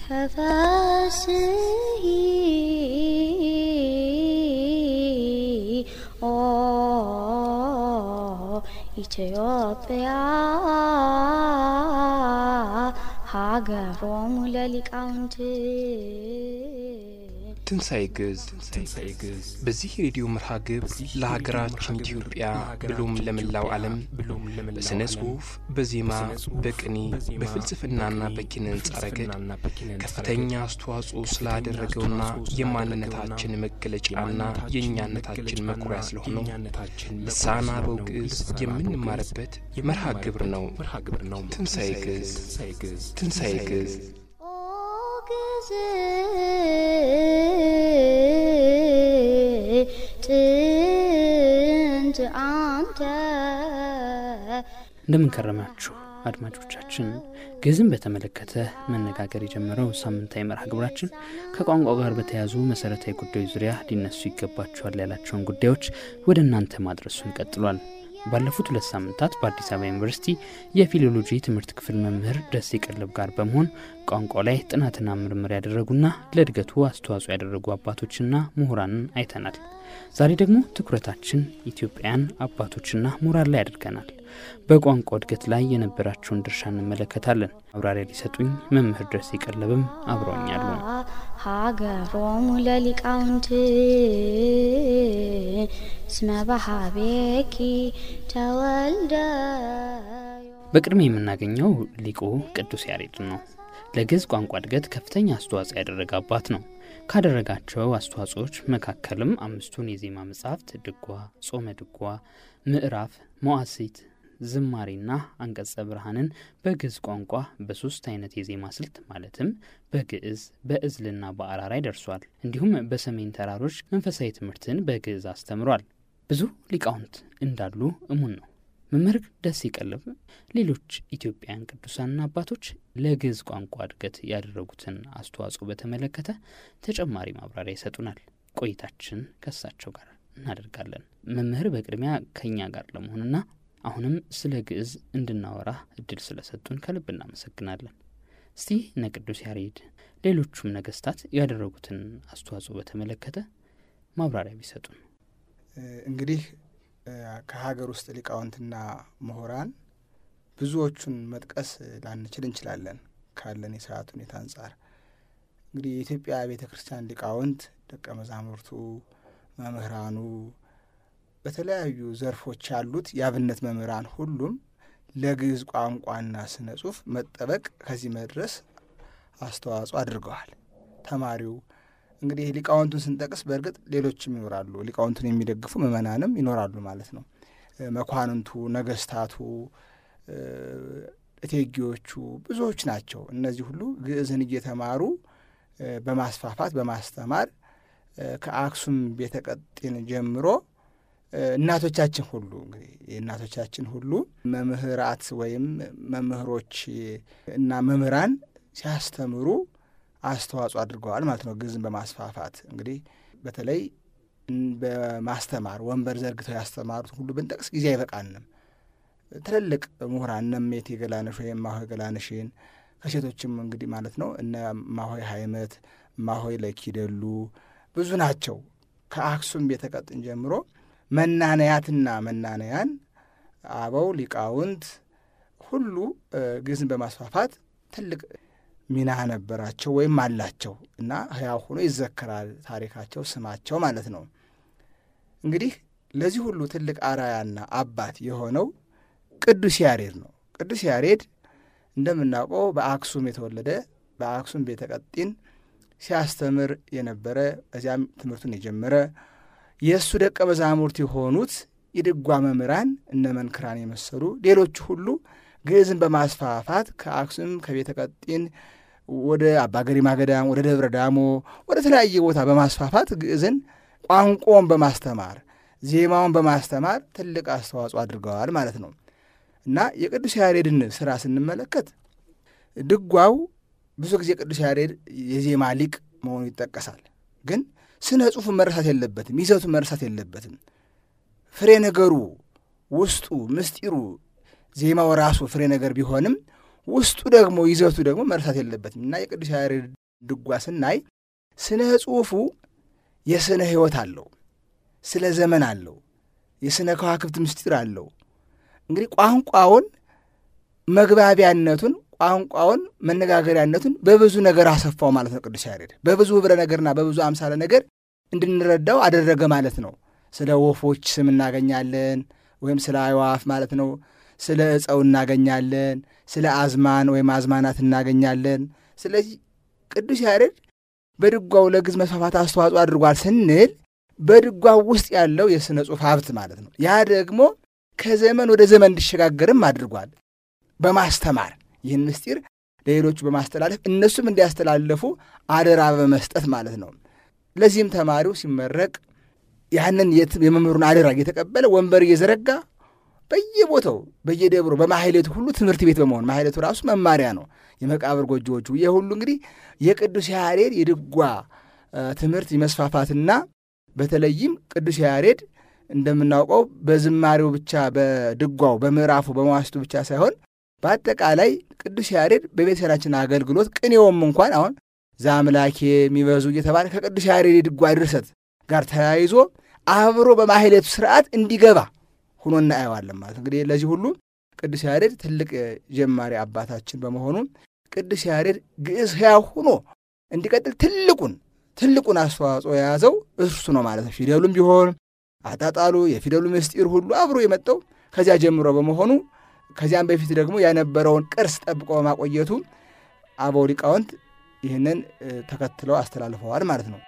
ተፈስሒ ኦ ኢትዮጵያ ሀገሮሙ ለሊቃውንት ትንሣኤ ግዕዝ በዚህ የሬዲዮ መርሃ ግብር ለሀገራችን ኢትዮጵያ ብሎም ለመላው ዓለም በሥነ ጽሑፍ፣ በዜማ፣ በቅኔ፣ በፍልስፍናና በኪነ ሕንጻ ረገድ ከፍተኛ አስተዋጽኦ ስላደረገውና የማንነታችን መገለጫና የእኛነታችን መኩሪያ ስለሆነው ልሳነ አበው ግዕዝ የምንማርበት መርሃ ግብር ነው። ትንሣኤ ግዕዝ ትንሣኤ ግዕዝ ኦ ግዕዝ ጥንት አንተ እንደምን ከረማችሁ አድማጮቻችን። ግዕዝን በተመለከተ መነጋገር የጀመረው ሳምንታዊ መርሃ ግብራችን ከቋንቋ ጋር በተያያዙ መሰረታዊ ጉዳዮች ዙሪያ ሊነሱ ይገባቸዋል ያላቸውን ጉዳዮች ወደ እናንተ ማድረሱን ቀጥሏል። ባለፉት ሁለት ሳምንታት በአዲስ አበባ ዩኒቨርሲቲ የፊሎሎጂ ትምህርት ክፍል መምህር ደሴ ቀለብ ጋር በመሆን ቋንቋ ላይ ጥናትና ምርምር ያደረጉና ለእድገቱ አስተዋጽኦ ያደረጉ አባቶችና ምሁራንን አይተናል። ዛሬ ደግሞ ትኩረታችን ኢትዮጵያን አባቶችና ምሁራን ላይ አድርገናል። በቋንቋ እድገት ላይ የነበራቸውን ድርሻ እንመለከታለን። ማብራሪያ ሊሰጡኝ መምህር ደሴ ቀለብም አብረውኛሉ። ሀገሮሙ ለሊቃውንት እስመ በሀቤኪ ተወልደ በቅድሚያ የምናገኘው ሊቁ ቅዱስ ያሬድን ነው። ለግዕዝ ቋንቋ እድገት ከፍተኛ አስተዋጽኦ ያደረገ አባት ነው። ካደረጋቸው አስተዋጽኦዎች መካከልም አምስቱን የዜማ መጻሕፍት ድጓ፣ ጾመ ድጓ፣ ምዕራፍ፣ መዋሥዕት፣ ዝማሬና አንቀጸ ብርሃንን በግዕዝ ቋንቋ በሶስት አይነት የዜማ ስልት ማለትም በግዕዝ በእዝልና በአራራይ ደርሷል። እንዲሁም በሰሜን ተራሮች መንፈሳዊ ትምህርትን በግዕዝ አስተምሯል። ብዙ ሊቃውንት እንዳሉ እሙን ነው። መምህር ደሴ ቀለብ ሌሎች ኢትዮጵያውያን ቅዱሳንና አባቶች ለግዕዝ ቋንቋ እድገት ያደረጉትን አስተዋጽኦ በተመለከተ ተጨማሪ ማብራሪያ ይሰጡናል። ቆይታችን ከእሳቸው ጋር እናደርጋለን። መምህር በቅድሚያ ከእኛ ጋር ለመሆንና አሁንም ስለ ግዕዝ እንድናወራ እድል ስለሰጡን ከልብ እናመሰግናለን። እስቲ እነ ቅዱስ ያሬድ ሌሎቹም ነገስታት ያደረጉትን አስተዋጽኦ በተመለከተ ማብራሪያ ቢሰጡን። እንግዲህ ከሀገር ውስጥ ሊቃውንትና ምሁራን ብዙዎቹን መጥቀስ ላንችል እንችላለን ካለን የሰዓት ሁኔታ አንጻር። እንግዲህ የኢትዮጵያ ቤተ ክርስቲያን ሊቃውንት ደቀ መዛሙርቱ፣ መምህራኑ፣ በተለያዩ ዘርፎች ያሉት የአብነት መምህራን ሁሉም ለግዕዝ ቋንቋና ስነ ጽሑፍ መጠበቅ ከዚህ መድረስ አስተዋጽኦ አድርገዋል። ተማሪው እንግዲህ ሊቃውንቱን ስንጠቅስ በእርግጥ ሌሎችም ይኖራሉ። ሊቃውንቱን የሚደግፉ ምእመናንም ይኖራሉ ማለት ነው። መኳንንቱ፣ ነገስታቱ፣ እቴጌዎቹ ብዙዎች ናቸው። እነዚህ ሁሉ ግዕዝን እየተማሩ በማስፋፋት በማስተማር ከአክሱም ቤተ ቀጢን ጀምሮ እናቶቻችን ሁሉ እንግዲህ የእናቶቻችን ሁሉ መምህራት ወይም መምህሮች እና መምህራን ሲያስተምሩ አስተዋጽኦ አድርገዋል ማለት ነው። ግዕዝን በማስፋፋት እንግዲህ በተለይ በማስተማር ወንበር ዘርግተው ያስተማሩት ሁሉ ብንጠቅስ ጊዜ አይበቃንም። ትልልቅ ምሁራን እነ እሜቴ ገላነሽ ወይም እማሆይ ገላነሽን ከሴቶችም እንግዲህ ማለት ነው እነ እማሆይ ሀይመት፣ እማሆይ ለኪደሉ ብዙ ናቸው። ከአክሱም ቤተ ቀጢን ጀምሮ መናነያትና መናነያን አበው ሊቃውንት ሁሉ ግዕዝን በማስፋፋት ትልቅ ሚና ነበራቸው ወይም አላቸው እና ሕያው ሆኖ ይዘከራል ታሪካቸው፣ ስማቸው ማለት ነው። እንግዲህ ለዚህ ሁሉ ትልቅ አራያና አባት የሆነው ቅዱስ ያሬድ ነው። ቅዱስ ያሬድ እንደምናውቀው በአክሱም የተወለደ በአክሱም ቤተ ቀጢን ሲያስተምር የነበረ እዚያም ትምህርቱን የጀመረ የእሱ ደቀ መዛሙርት የሆኑት የድጓ መምህራን እነ መንክራን የመሰሉ ሌሎቹ ሁሉ ግዕዝን በማስፋፋት ከአክሱም ከቤተ ቀጢን ወደ አባ ገሪማ ገዳም፣ ወደ ደብረ ዳሞ፣ ወደ ተለያየ ቦታ በማስፋፋት ግዕዝን ቋንቋውን በማስተማር ዜማውን በማስተማር ትልቅ አስተዋጽኦ አድርገዋል ማለት ነው እና የቅዱስ ያሬድን ስራ ስንመለከት ድጓው ብዙ ጊዜ ቅዱስ ያሬድ የዜማ ሊቅ መሆኑ ይጠቀሳል። ግን ስነ ጽሑፉ መረሳት የለበትም፣ ይዘቱ መረሳት የለበትም። ፍሬ ነገሩ ውስጡ ምስጢሩ ዜማው ራሱ ፍሬ ነገር ቢሆንም ውስጡ ደግሞ ይዘቱ ደግሞ መርሳት የለበትም እና የቅዱስ ያሬድ ድጓ ስናይ ስነ ጽሑፉ የስነ ሕይወት አለው፣ ስለ ዘመን አለው፣ የስነ ከዋክብት ምስጢር አለው። እንግዲህ ቋንቋውን መግባቢያነቱን ቋንቋውን መነጋገሪያነቱን በብዙ ነገር አሰፋው ማለት ነው። ቅዱስ ያሬድ በብዙ ህብረ ነገርና በብዙ አምሳለ ነገር እንድንረዳው አደረገ ማለት ነው። ስለ ወፎች ስም እናገኛለን፣ ወይም ስለ አዕዋፍ ማለት ነው። ስለ ዕፀው እናገኛለን፣ ስለ አዝማን ወይም አዝማናት እናገኛለን። ስለዚህ ቅዱስ ያሬድ በድጓው ለግዕዝ መስፋፋት አስተዋጽኦ አድርጓል ስንል በድጓው ውስጥ ያለው የሥነ ጽሑፍ ሀብት ማለት ነው። ያ ደግሞ ከዘመን ወደ ዘመን እንዲሸጋገርም አድርጓል በማስተማር ይህን ምስጢር ለሌሎቹ በማስተላለፍ እነሱም እንዲያስተላለፉ አደራ በመስጠት ማለት ነው። ለዚህም ተማሪው ሲመረቅ ያንን የመምህሩን አደራ እየተቀበለ ወንበር እየዘረጋ በየቦታው በየደብሮ በማሕሌቱ ሁሉ ትምህርት ቤት በመሆን ማሕሌቱ ራሱ መማሪያ ነው። የመቃብር ጎጆዎቹ ይህ ሁሉ እንግዲህ የቅዱስ ያሬድ የድጓ ትምህርት የመስፋፋትና በተለይም ቅዱስ ያሬድ እንደምናውቀው በዝማሬው ብቻ በድጓው በምዕራፉ በመዋስቱ ብቻ ሳይሆን በአጠቃላይ ቅዱስ ያሬድ በቤተሰናችን አገልግሎት ቅኔውም እንኳን አሁን ዛምላኬ የሚበዙ እየተባለ ከቅዱስ ያሬድ የድጓ ድርሰት ጋር ተያይዞ አብሮ በማሕሌቱ ስርዓት እንዲገባ ሁኖ እናየዋለን ማለት እንግዲህ ለዚህ ሁሉ ቅዱስ ያሬድ ትልቅ ጀማሪ አባታችን በመሆኑ ቅዱስ ያሬድ ግዕዝ ሕያው ሁኖ እንዲቀጥል ትልቁን ትልቁን አስተዋጽኦ የያዘው እርሱ ነው ማለት ነው። ፊደሉም ቢሆን አጣጣሉ፣ የፊደሉ ምስጢር ሁሉ አብሮ የመጣው ከዚያ ጀምሮ በመሆኑ ከዚያም በፊት ደግሞ የነበረውን ቅርስ ጠብቆ በማቆየቱ አበው ሊቃውንት ይህንን ተከትለው አስተላልፈዋል ማለት ነው።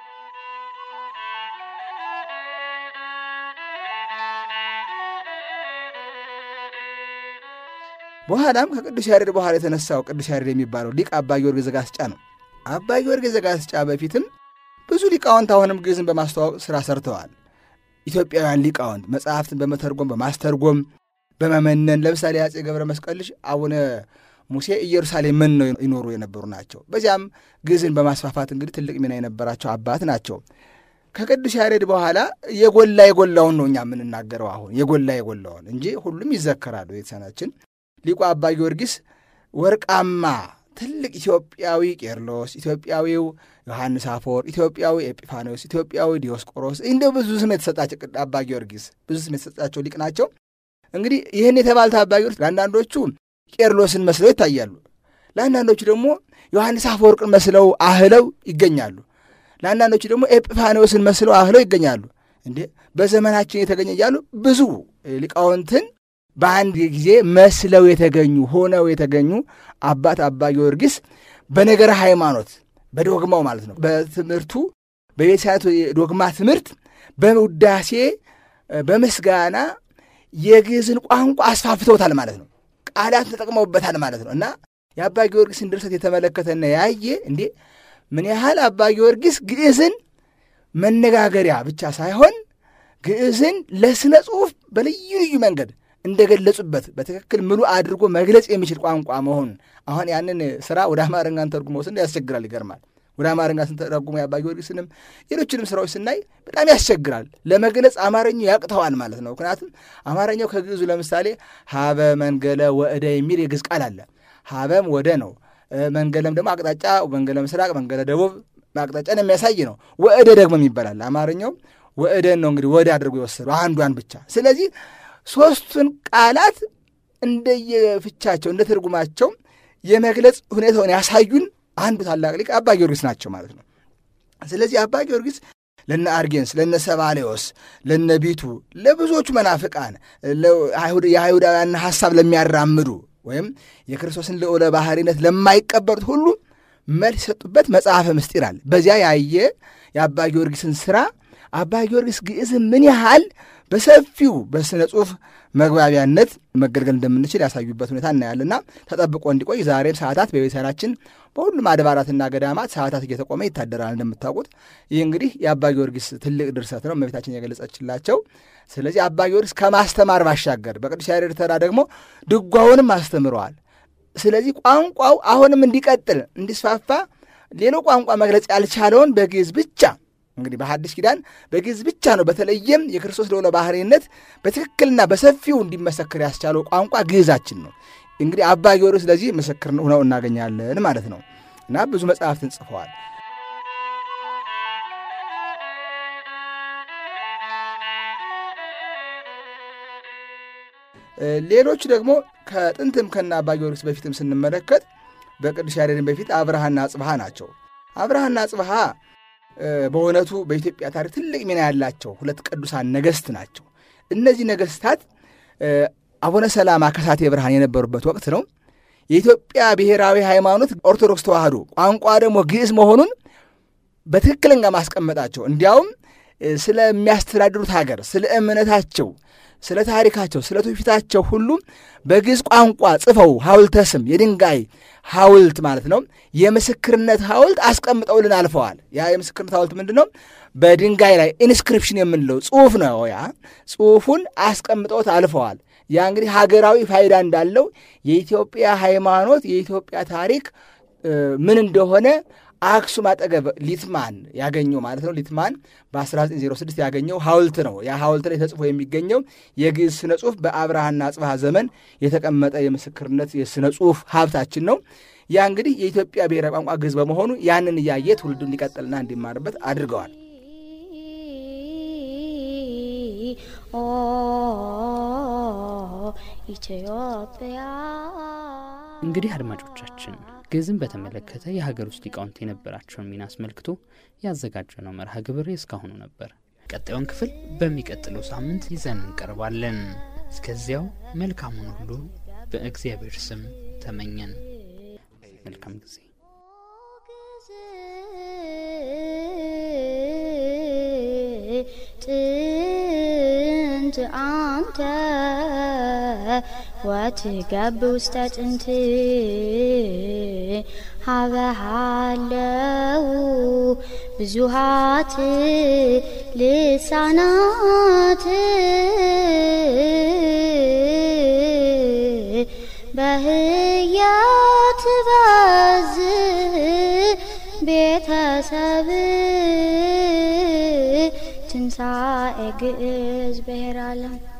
በኋላም ከቅዱስ ያሬድ በኋላ የተነሳው ቅዱስ ያሬድ የሚባለው ሊቅ አባ ጊዮርጊስ ዘጋስጫ ነው። አባ ጊዮርጊስ ዘጋስጫ በፊትም ብዙ ሊቃውንት አሁንም ግዕዝን በማስተዋወቅ ሥራ ሰርተዋል። ኢትዮጵያውያን ሊቃውንት መጽሐፍትን በመተርጎም በማስተርጎም በመመነን ለምሳሌ አፄ ገብረ መስቀል ልጅ አቡነ ሙሴ ኢየሩሳሌም ምን ነው ይኖሩ የነበሩ ናቸው። በዚያም ግዕዝን በማስፋፋት እንግዲህ ትልቅ ሚና የነበራቸው አባት ናቸው። ከቅዱስ ያሬድ በኋላ የጎላ የጎላውን ነው እኛ የምንናገረው አሁን የጎላ የጎላውን እንጂ ሁሉም ይዘከራሉ። ቤተሰናችን ሊቁ አባ ጊዮርጊስ ወርቃማ ትልቅ ኢትዮጵያዊ ቄርሎስ፣ ኢትዮጵያዊው ዮሐንስ አፈወርቅ፣ ኢትዮጵያዊ ኤጲፋኖስ፣ ኢትዮጵያዊ ዲዮስቆሮስ እንደ ብዙ ስም የተሰጣቸው አባ ጊዮርጊስ ብዙ ስም የተሰጣቸው ሊቅ ናቸው። እንግዲህ ይህን የተባሉት አባ ጊዮርጊስ ለአንዳንዶቹ ቄርሎስን መስለው ይታያሉ። ለአንዳንዶቹ ደግሞ ዮሐንስ አፈወርቅን መስለው አህለው ይገኛሉ። ለአንዳንዶቹ ደግሞ ኤጲፋኖስን መስለው አህለው ይገኛሉ። እንዴ በዘመናችን የተገኘ እያሉ ብዙ ሊቃውንትን በአንድ ጊዜ መስለው የተገኙ ሆነው የተገኙ አባት አባ ጊዮርጊስ በነገረ ሃይማኖት በዶግማው ማለት ነው በትምህርቱ በቤተሳቱ ዶግማ ትምህርት በውዳሴ በምስጋና የግዕዝን ቋንቋ አስፋፍተውታል ማለት ነው። ቃላት ተጠቅመውበታል ማለት ነው እና የአባ ጊዮርጊስን ድርሰት የተመለከተና ያየ እንዴ ምን ያህል አባ ጊዮርጊስ ግዕዝን መነጋገሪያ ብቻ ሳይሆን ግዕዝን ለሥነ ጽሑፍ በልዩ ልዩ መንገድ እንደገለጹበት በትክክል ምሉ አድርጎ መግለጽ የሚችል ቋንቋ መሆኑን አሁን ያንን ስራ ወደ አማርኛን ተርጉሞ ስን ያስቸግራል፣ ይገርማል። ወደ አማርኛ ስንተረጉሞ የአባ ጊዮርጊስንም ሌሎችንም ስራዎች ስናይ በጣም ያስቸግራል። ለመግለጽ አማርኛው ያቅተዋል ማለት ነው። ምክንያቱም አማርኛው ከግዕዙ ለምሳሌ ሀበ መንገለ ወእደ የሚል የግዕዝ ቃል አለ። ሀበም ወደ ነው። መንገለም ደግሞ አቅጣጫ፣ መንገለ ምስራቅ፣ መንገለ ደቡብ አቅጣጫን የሚያሳይ ነው። ወእደ ደግሞ ይባላል። አማርኛው ወእደን ነው እንግዲህ ወደ አድርጎ የወሰደው አንዷን ብቻ። ስለዚህ ሦስቱን ቃላት እንደየፍቻቸው እንደ ትርጉማቸው የመግለጽ ሁኔታውን ያሳዩን አንዱ ታላቅ ሊቅ አባ ጊዮርጊስ ናቸው ማለት ነው። ስለዚህ አባ ጊዮርጊስ ለነ አርጌንስ፣ ለነ ሰባሌዎስ፣ ለነ ቢቱ፣ ለብዙዎቹ መናፍቃን የአይሁዳውያን ሐሳብ ለሚያራምዱ ወይም የክርስቶስን ልዑለ ባሕሪነት ለማይቀበሉት ሁሉ መልስ የሰጡበት መጽሐፈ ምስጢር አለ። በዚያ ያየ የአባ ጊዮርጊስን ሥራ አባ ጊዮርጊስ ግዕዝን ምን ያህል በሰፊው በሥነ ጽሑፍ መግባቢያነት መገልገል እንደምንችል ያሳዩበት ሁኔታ እናያለና ተጠብቆ እንዲቆይ ዛሬም ሰዓታት በቤተሰናችን በሁሉም አድባራትና ገዳማት ሰዓታት እየተቆመ ይታደራል። እንደምታውቁት ይህ እንግዲህ የአባ ጊዮርጊስ ትልቅ ድርሰት ነው፣ እመቤታችን የገለጸችላቸው። ስለዚህ አባ ጊዮርጊስ ከማስተማር ባሻገር በቅዱስ ያሬድ ተራ ደግሞ ድጓውንም አስተምረዋል። ስለዚህ ቋንቋው አሁንም እንዲቀጥል እንዲስፋፋ ሌሎ ቋንቋ መግለጽ ያልቻለውን በግዕዝ ብቻ እንግዲህ በሐዲስ ኪዳን በግዕዝ ብቻ ነው በተለይም የክርስቶስ ልዑለ ባሕርይነት በትክክልና በሰፊው እንዲመሰክር ያስቻለው ቋንቋ ግዕዛችን ነው። እንግዲህ አባ ጊዮርጊስ ለዚህ ምስክር ሆነው እናገኛለን ማለት ነው እና ብዙ መጽሐፍትን ጽፈዋል። ሌሎች ደግሞ ከጥንትም ከና አባ ጊዮርጊስ በፊትም ስንመለከት በቅዱስ ያሬድን በፊት አብርሃና አጽብሃ ናቸው። አብርሃና አጽብሃ በእውነቱ በኢትዮጵያ ታሪክ ትልቅ ሚና ያላቸው ሁለት ቅዱሳን ነገሥት ናቸው። እነዚህ ነገሥታት አቡነ ሰላማ ከሳቴ ብርሃን የነበሩበት ወቅት ነው። የኢትዮጵያ ብሔራዊ ሃይማኖት ኦርቶዶክስ ተዋህዶ ቋንቋ ደግሞ ግዕዝ መሆኑን በትክክለኛ ማስቀመጣቸው እንዲያውም ስለሚያስተዳድሩት ሀገር፣ ስለ እምነታቸው፣ ስለ ታሪካቸው፣ ስለ ትውፊታቸው ሁሉ በግዕዝ ቋንቋ ጽፈው ሐውልተ ስም የድንጋይ ሐውልት ማለት ነው የምስክርነት ሐውልት አስቀምጠውልን አልፈዋል። ያ የምስክርነት ሐውልት ምንድን ነው? በድንጋይ ላይ ኢንስክሪፕሽን የምንለው ጽሑፍ ነው። ያ ጽሑፉን አስቀምጠውት አልፈዋል። ያ እንግዲህ ሀገራዊ ፋይዳ እንዳለው የኢትዮጵያ ሃይማኖት የኢትዮጵያ ታሪክ ምን እንደሆነ አክሱም አጠገብ ሊትማን ያገኘው ማለት ነው። ሊትማን በ1906 ያገኘው ሐውልት ነው። ያ ሐውልት ላይ ተጽፎ የሚገኘው የግዕዝ ስነ ጽሑፍ በአብርሃና አጽብሃ ዘመን የተቀመጠ የምስክርነት የስነ ጽሑፍ ሀብታችን ነው። ያ እንግዲህ የኢትዮጵያ ብሔራዊ ቋንቋ ግዕዝ በመሆኑ ያንን እያየ ትውልዱ እንዲቀጥልና እንዲማርበት አድርገዋል። ኢትዮጵያ እንግዲህ አድማጮቻችን ግዕዝን በተመለከተ የሀገር ውስጥ ሊቃውንት የነበራቸውን ሚና አስመልክቶ ያዘጋጀነው መርሃ ግብር እስካሁኑ ነበር። ቀጣዩን ክፍል በሚቀጥለው ሳምንት ይዘን እንቀርባለን። እስከዚያው መልካሙን ሁሉ በእግዚአብሔር ስም ተመኘን። መልካም ጊዜ። ጥንት አንተ ወትገብ ውስተ ጥንት ሀበሃለው ብዙሃት ልሳናት በህያት በዝ ቤተሰብ ትንሣኤ ግዕዝ ብሔረ ዓለም